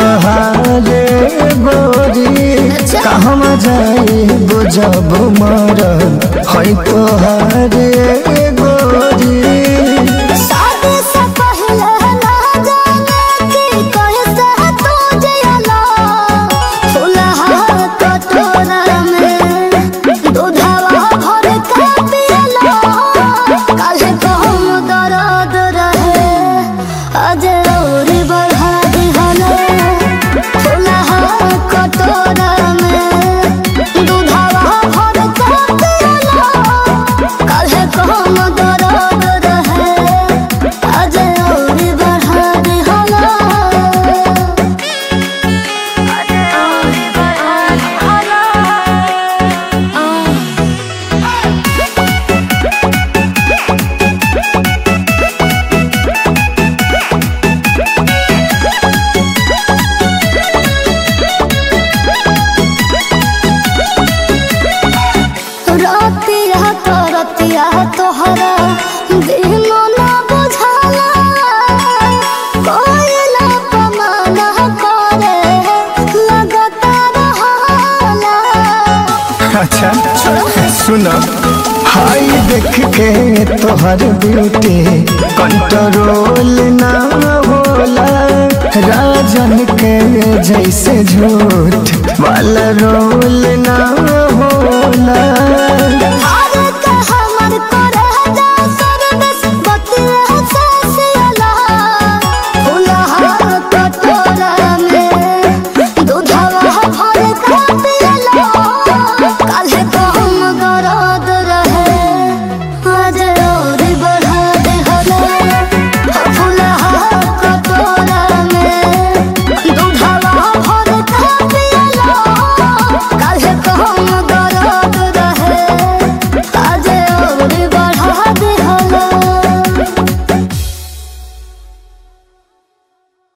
तोहारे गोरी कहवा जाई बुझब मर है तोहारे गोरी शादी से पहले ना जाने कि कैसे तू जियला फुलहा कटोरा में दूधवा भर के पियला काहे कहूँ दर्द रहे आज और बढ़ा दिहले फुलहा कटोरा में दूधवा भर के पियला काहे कहूँ दर्द रहे आज और बढ़ा दिहला आज और बढ़ा दिहला रतिया तो रतिया तोहरा दिनो ना बुझाला कोयला पमाना करे लगता रहाला अच्छा सुन हाय देख के तोहर ब्यूटी कंट्रोल ना होला राजन के जैसे झूठ वाला रोल ना होला